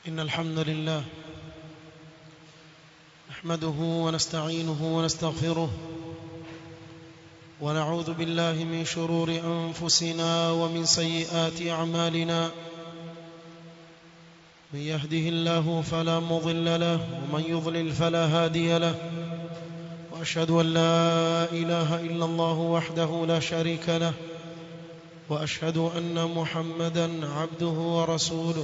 إن الحمد لله نحمده ونستعينه ونستغفره ونعوذ بالله من شرور أنفسنا ومن سيئات أعمالنا من يهده الله فلا مضل له ومن يضلل فلا هادي له وأشهد أن لا إله إلا الله وحده لا شريك له وأشهد أن محمدا عبده ورسوله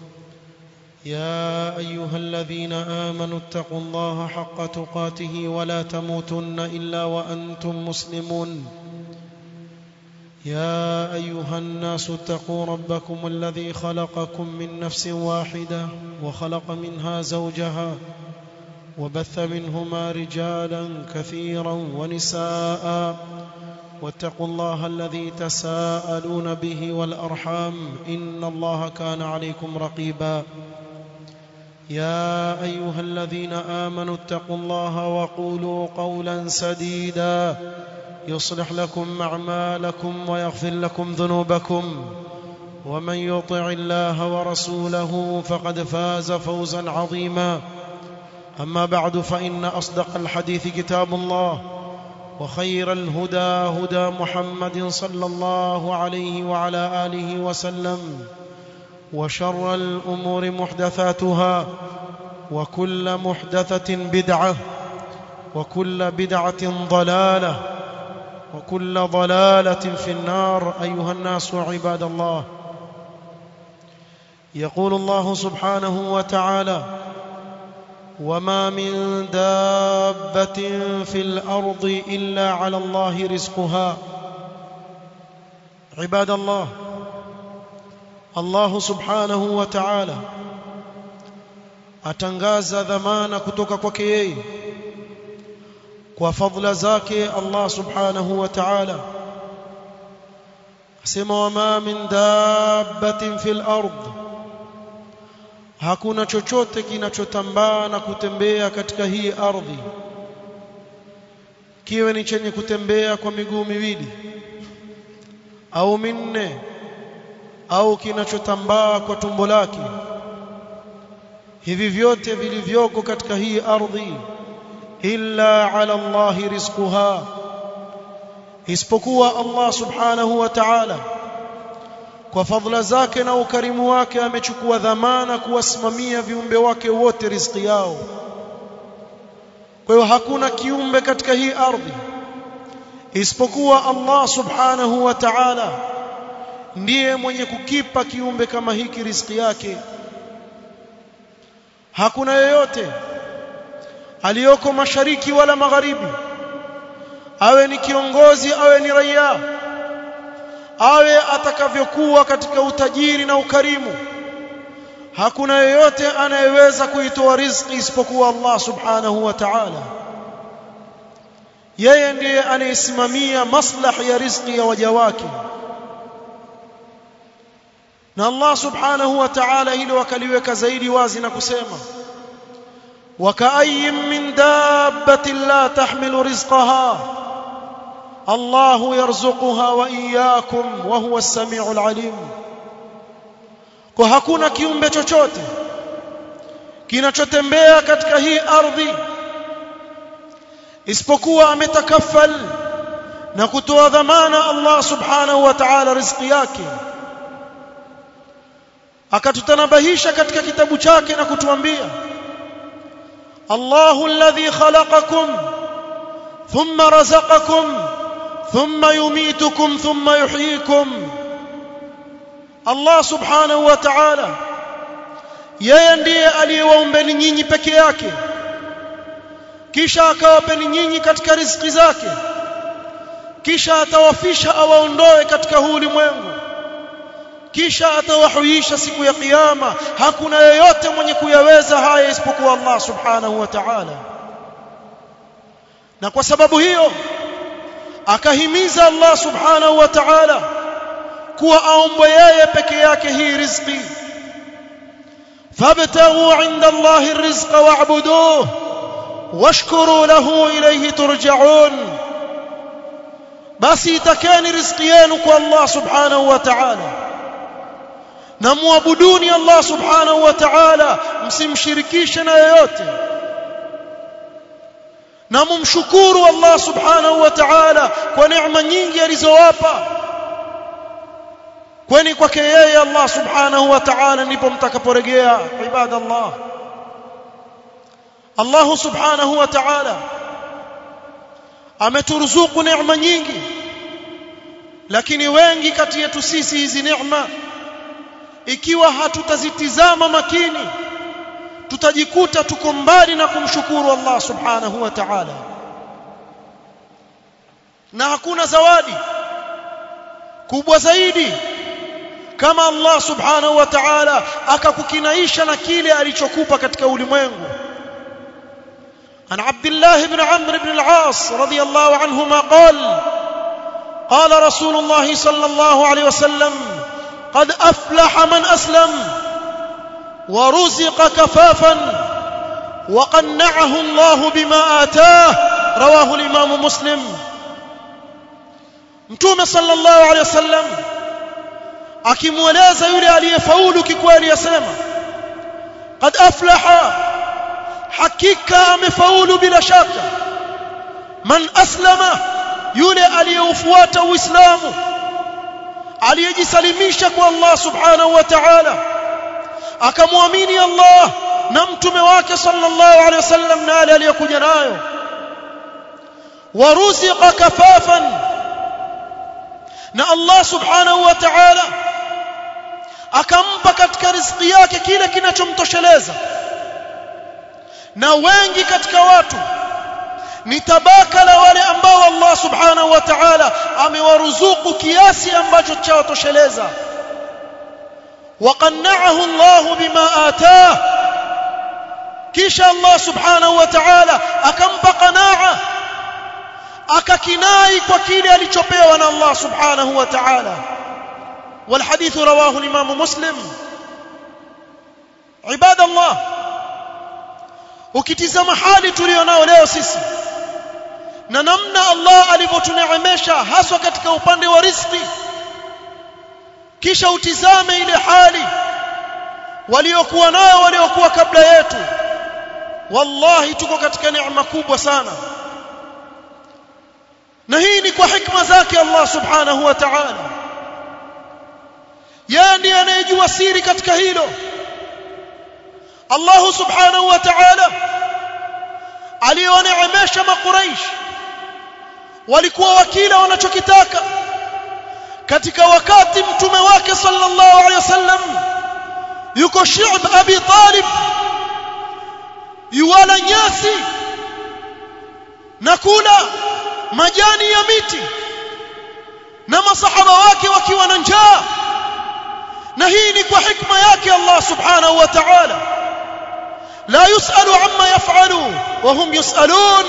يا أيها الذين آمنوا اتقوا الله حق تقاته ولا تموتن إلا وأنتم مسلمون يا أيها الناس اتقوا ربكم الذي خلقكم من نفس واحدة وخلق منها زوجها وبث منهما رجالا كثيرا ونساء واتقوا الله الذي تساءلون به والأرحام إن الله كان عليكم رقيبا يا أيها الذين آمنوا اتقوا الله وقولوا قولا سديدا يصلح لكم أعمالكم ويغفر لكم ذنوبكم ومن يطع الله ورسوله فقد فاز فوزا عظيما أما بعد فإن أصدق الحديث كتاب الله وخير الهدى هدى محمد صلى الله عليه وعلى آله وسلم وشر الأمور محدثاتها وكل محدثة بدعة وكل بدعة ضلالة وكل ضلالة في النار أيها الناس عباد الله يقول الله سبحانه وتعالى وما من دابة في الأرض إلا على الله رزقها عباد الله Allah subhanahu wa ta'ala atangaza dhamana kutoka kwake yeye kwa fadhila zake Allah subhanahu wa ta'ala asema wama min dabbatin fil ard hakuna chochote kinachotambaa na kutembea katika hii ardhi kiwe ni chenye kutembea kwa miguu miwili au minne au kinachotambaa kwa tumbo lake hivi vyote vilivyoko katika hii ardhi illa ala Allah rizquha isipokuwa Allah subhanahu wa ta'ala kwa fadhila zake na ukarimu wake amechukua dhamana kuwasimamia viumbe wake wote riziki yao kwa hiyo hakuna kiumbe katika hii ardhi isipokuwa Allah subhanahu wa ta'ala ndiye mwenye kukipa kiumbe kama hiki riziki yake hakuna yeyote aliyoko mashariki wala magharibi awe ni kiongozi awe ni raia awe atakavyokuwa katika utajiri na ukarimu hakuna yeyote anayeweza kuitoa riziki isipokuwa Allah subhanahu wa ta'ala yeye ndiye anayesimamia maslahi ya riziki ya waja wake na Allah subhanahu wa ta'ala hilo wakaliweka zaidi wazi na kusema وكأي من دابة لا تحمل رزقها الله يرزقها وإياكم وهو السميع العليم kwa hakuna kiumbe chochote kinachotembea katika hii ardhi isipokuwa ametakafal na kutoa dhamana Allah subhanahu wa ta'ala riziki yake akatutanabahisha katika kitabu chake na kutuambia Allahu alladhi khalaqakum thumma razaqakum thumma yumitukum thumma yuhyikum Allah subhanahu wa ta'ala yeye ndiye aliyewaumbeni nyinyi peke yake kisha akawapeni nyinyi katika riziki zake kisha atawafisha awaondoe katika huu ulimwengu kisha atawahuisha siku ya kiyama hakuna yeyote mwenye kuyaweza haya isipokuwa Allah subhanahu wa ta'ala na kwa sababu hiyo akahimiza Allah subhanahu wa ta'ala kuwa aombwe yeye peke yake hii riziki fabtaghu 'inda Allahi ar-rizqa wa'buduhu washkuru lahu ilayhi turja'un basi itakeni riziki yenu kwa Allah subhanahu wa ta'ala na muabuduni Allah subhanahu wa ta'ala msimshirikishe na yoyote na mumshukuru Allah subhanahu wa ta'ala kwa neema nyingi alizowapa kwani kwake yeye Allah subhanahu wa ta'ala ndipo mtakaporejea ibadallah Allah subhanahu wa ta'ala ameturuzuku neema nyingi lakini wengi kati yetu sisi hizi neema ikiwa hatutazitizama makini tutajikuta tuko mbali na kumshukuru Allah subhanahu wa ta'ala na hakuna zawadi kubwa zaidi kama Allah subhanahu wa ta'ala akakukinaisha na kile alichokupa katika ulimwengu عن عبد الله بن عمرو بن العاص رضي الله عنهما قال قال رسول الله صلى الله عليه وسلم قد أفلح من أسلم ورزق كفافا وقنعه الله بما آتاه رواه الإمام مسلم متوم صلى الله عليه وسلم akimweleza yule aliyefaulu kikweli yasema qad aflaha hakika amefaulu bila shaka man aslama yule aliyeufuata uislamu aliyejisalimisha kwa Allah subhanahu wa ta'ala akamwamini Allah na mtume wake sallallahu alaihi wasallam na yale aliyokuja nayo waruziqa kafafan na Allah subhanahu wa ta'ala akampa katika riziki yake kile kinachomtosheleza na wengi katika watu ni tabaka la wale ambao Allah subhanahu wa ta'ala amewaruzuku kiasi ambacho chawatosheleza وقنعه الله بما آتاه kisha Allah subhanahu wa ta'ala akampa qanaa akakinai kwa kile alichopewa na Allah subhanahu wa ta'ala والحديث رواه الإمام مسلم عباد الله ukitizama hali tulionao leo sisi na namna Allah alivyotuneemesha haswa katika upande wa riziki kisha utizame ile hali waliokuwa nayo waliokuwa kabla yetu wallahi tuko katika neema kubwa sana na hii ni kwa hikma zake Allah subhanahu wa ta'ala yeye ndiye anayejua siri katika hilo Allah subhanahu wa ta'ala aliyoneemesha makuraish walikuwa wakila wanachokitaka katika wakati mtume wake sallallahu alaihi wasallam yuko Shi'b Abi Talib yuwala nyasi na kula majani ya miti na masahaba wake wakiwa na njaa na hii ni kwa hikma yake Allah subhanahu wa ta'ala لا يسأل عما يفعل وهم يسألون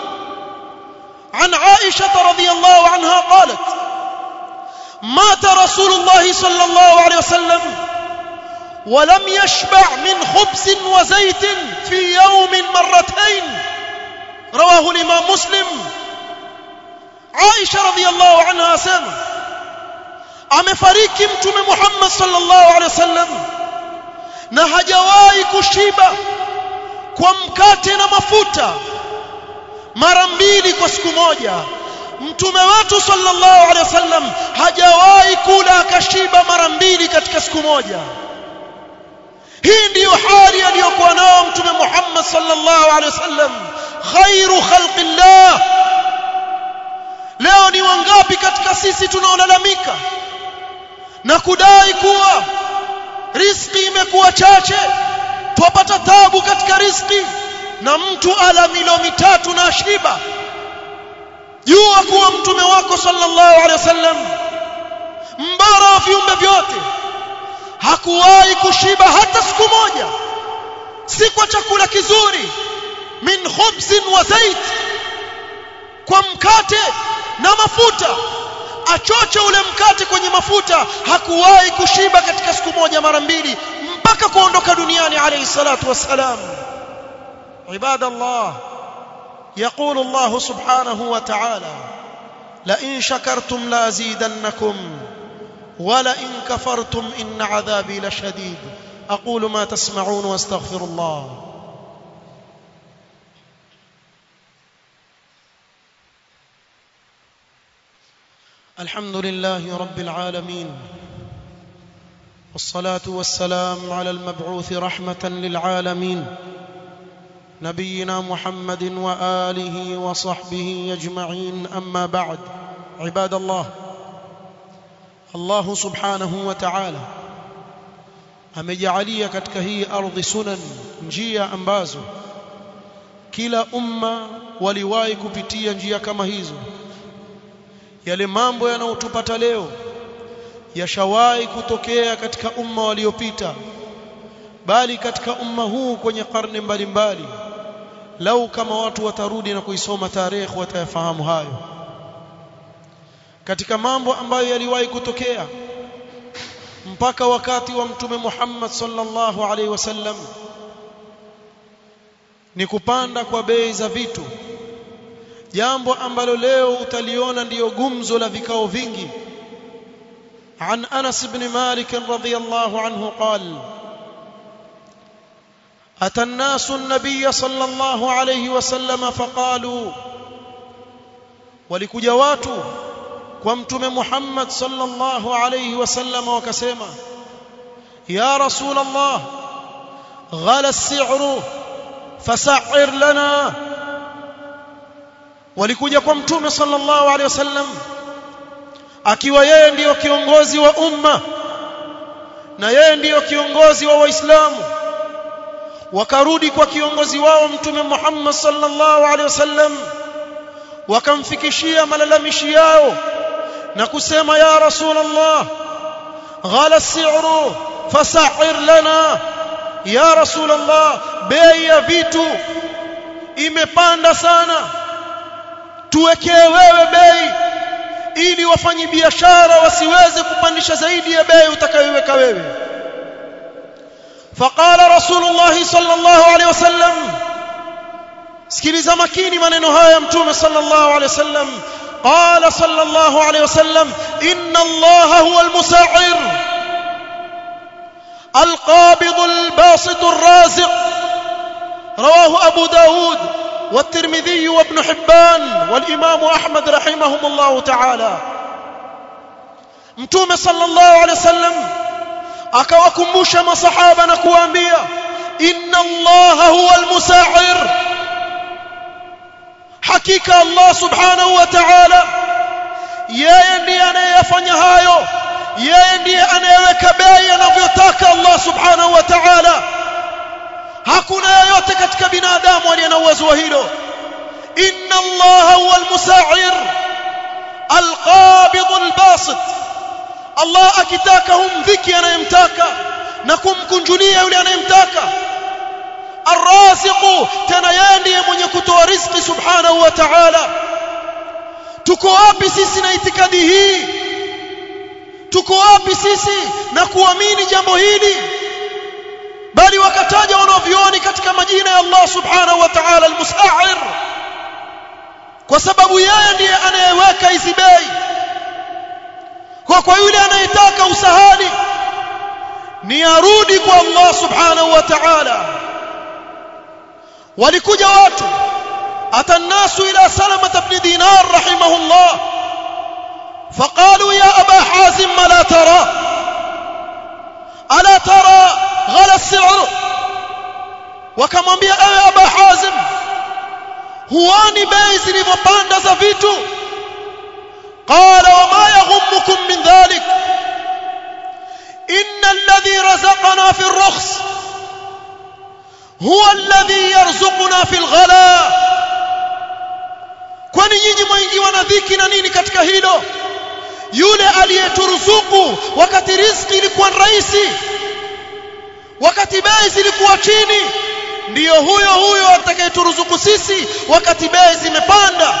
عن عائشة رضي الله عنها قالت مات رسول الله صلى الله عليه وسلم ولم يشبع من خبز وزيت في يوم مرتين رواه الإمام مسلم عائشة رضي الله عنها سنة amefariki mtume Muhammad sallallahu alaihi wasallam na hajawahi kushiba kwa mkate na mafuta mara mbili kwa siku moja mtume wetu sallallahu alaihi wasallam hajawahi kula akashiba mara mbili katika siku moja hii ndiyo hali aliyokuwa nao mtume Muhammad sallallahu alaihi wasallam khairu khalqillah leo ni wangapi katika sisi tunaolalamika na kudai kuwa riziki imekuwa chache twapata tabu katika riziki na mtu ala milo mitatu na shiba jua kuwa mtume wako sallallahu alaihi wasallam mbara wa viumbe vyote hakuwahi kushiba hata siku moja si kwa chakula kizuri min khubzin wa zait kwa mkate na mafuta achoche ule mkate kwenye mafuta hakuwahi kushiba katika siku moja mara mbili mpaka kuondoka duniani alayhi salatu wassalam عباد الله يقول الله سبحانه وتعالى لئن شكرتم لازيدنكم ولئن كفرتم إن عذابي لشديد أقول ما تسمعون واستغفر الله الحمد لله رب العالمين والصلاة والسلام على المبعوث رحمة للعالمين نبينا محمد وآله وصحبه أجمعين أما بعد عباد الله الله سبحانه وتعالى amejalia katika hii ardhi sunan njia ambazo kila umma waliwahi kupitia njia kama hizo yale mambo yanayotupata leo yashawahi kutokea katika umma waliopita bali katika umma huu kwenye karne mbalimbali lau kama watu watarudi na kuisoma tarehe watayafahamu hayo katika mambo ambayo yaliwahi kutokea mpaka wakati wa mtume Muhammad sallallahu alaihi wasallam ni kupanda kwa bei za vitu jambo ambalo leo utaliona ndiyo gumzo la vikao vingi عن أنس بن مالك رضي الله عنه قال أتى الناس النبي صلى الله عليه وسلم فقالوا ولكجا watu kwa mtume Muhammad sallallahu alayhi wasallam wakasema ya rasul Allah ghala as-si'ru fasa'ir lana walikuja kwa mtume sallallahu alayhi wasallam akiwa yeye ndiyo kiongozi wa umma na yeye ndiyo kiongozi wa waislamu wakarudi kwa kiongozi wao mtume Muhammad sallallahu alaihi wasallam wakamfikishia malalamishi yao na kusema ya rasulullah ghala as-si'ru fasa'ir lana ya rasulullah bei ya vitu imepanda sana tuwekee wewe bei ili wafanyi biashara wasiweze kupandisha zaidi ya bei utakayoiweka wewe فقال رسول الله صلى الله عليه وسلم sikiliza makini maneno haya mtume sallallahu alaihi wasallam قال صلى الله عليه وسلم ان الله هو المسعر القابض الباسط الرازق رواه ابو داود والترمذي وابن حبان والامام احمد رحمهم الله تعالى mtume sallallahu alaihi wasallam akawakumbusha masahaba na kuwaambia inna allaha huwa almusa'ir hakika allah subhanahu wa ta'ala yeye ndiye anayefanya hayo yeye ndiye anayeweka bei anavyotaka allah subhanahu wa ta'ala hakuna yeyote katika binadamu aliye na uwezo wa hilo inna allaha huwa almusa'ir alqabid albasit Allah akitaka humdhiki anayemtaka na kumkunjulia yule anayemtaka arraziqu tena yeye ndiye mwenye kutoa riziki subhanahu wa ta'ala tuko wapi sisi na itikadi hii tuko wapi sisi na kuamini jambo hili bali wakataja wanavyuoni katika majina ya Allah subhanahu wa ta'ala almusa'ir kwa sababu yeye ndiye anayeweka hizi bei kwa kwa yule anayetaka usahali ni arudi kwa Allah subhanahu wa ta'ala walikuja watu atannasu ila salama ibn dinar rahimahullah فقالوا يا أبا حازم ما لا ترى ألا ترى غلى السعر wakamwambia ewe aba hazim huoni bei zilivyopanda za vitu قال وما يغمكم من ذلك إن الذي رزقنا في الرخص هو الذي يرزقنا في الغلاء kwani nyinyi mwaingiwa na dhiki na nini katika hilo yule aliyeturuzuku wakati riziki ilikuwa rahisi wakati bei zilikuwa chini ndiyo huyo huyo atakayeturuzuku sisi wakati bei zimepanda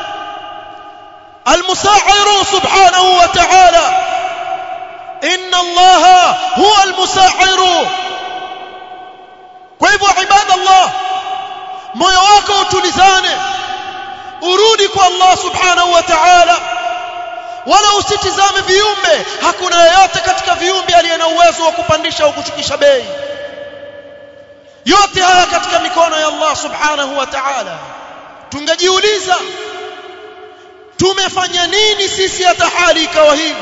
المساعر سبحانه وتعالى إن الله هو المساعر kwa hivyo ibadallah moyo wako utulizane urudi kwa Allah subhanahu wa ta'ala wala usitizame viumbe hakuna yeyote katika viumbe aliye na uwezo wa kupandisha au kushukisha bei yote haya katika mikono ya Allah subhanahu wa ta'ala tungejiuliza tumefanya nini sisi hata hali ikawa hivi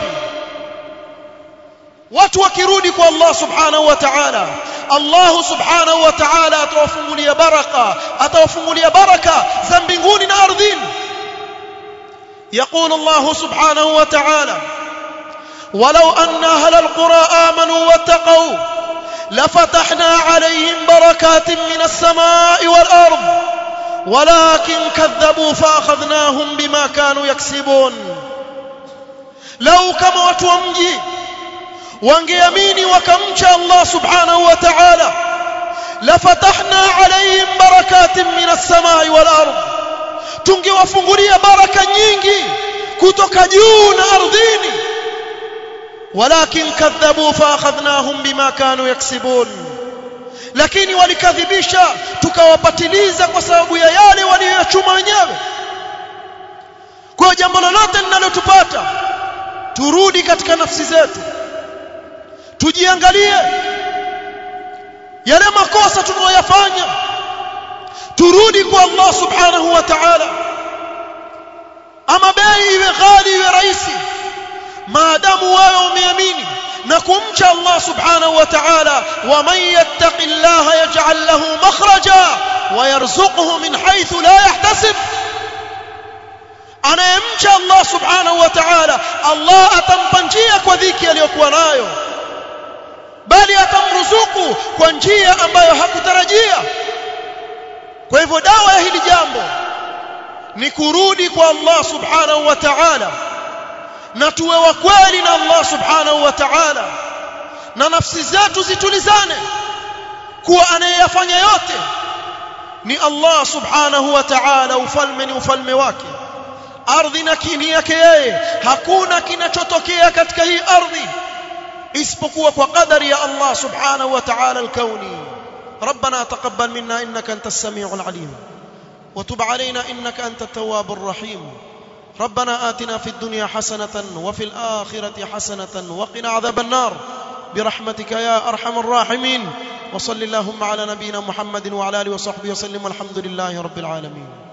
watu wakirudi kwa Allah subhanahu wa ta'ala Allah subhanahu wa ta'ala atawafungulia baraka atawafungulia baraka za mbinguni na ardhini يقول الله سبحانه وتعالى ولو أن أهل القرى آمنوا واتقوا لفتحنا عليهم بركات من السماء والأرض ولكن كذبوا فأخذناهم بما كانوا يكسبون لو كما وتومجي wangeamini wakamcha Allah subhanahu wa ta'ala lafatahna alayhim barakatin minas samai wal ard tungewafungulia baraka nyingi kutoka juu na ardhini walakin kadhabu fa akhadhnahum bima kanu yaksibun lakini walikadhibisha tukawapatiliza kwa sababu ya yale waliyochuma wenyewe kwa jambo lolote linalotupata turudi katika nafsi zetu tujiangalie yale makosa tunayoyafanya turudi kwa Allah subhanahu wa ta'ala ama bei iwe ghali iwe rahisi maadamu wewe umeamini na kumcha Allah subhanahu wa ta'ala wa man yattaqillaha yaj'al lahu makhraja wa yarzuquhu min haythu la yahtasib anayemcha Allah subhanahu wa ta'ala Allah atampa njia kwa dhiki aliyokuwa nayo bali atamruzuku kwa njia ambayo hakutarajia kwa hivyo dawa ya hili jambo ni kurudi kwa Allah subhanahu wa ta'ala na tuwe wa kweli na Allah subhanahu wa ta'ala na nafsi zetu zitulizane kuwa anayeyafanya yote ni Allah subhanahu wa ta'ala ufalme ni ufalme wake ardhi na kini yake yeye hakuna kinachotokea katika hii ardhi isipokuwa kwa qadari ya Allah subhanahu wa ta'ala al-kauni ربنا تقبل منا انك انت السميع العليم وتب علينا انك انت التواب الرحيم ربنا آتنا في الدنيا حسنة وفي الآخرة حسنة وقنا عذاب النار برحمتك يا أرحم الراحمين وصل اللهم على نبينا محمد وعلى آله وصحبه وسلم والحمد لله رب العالمين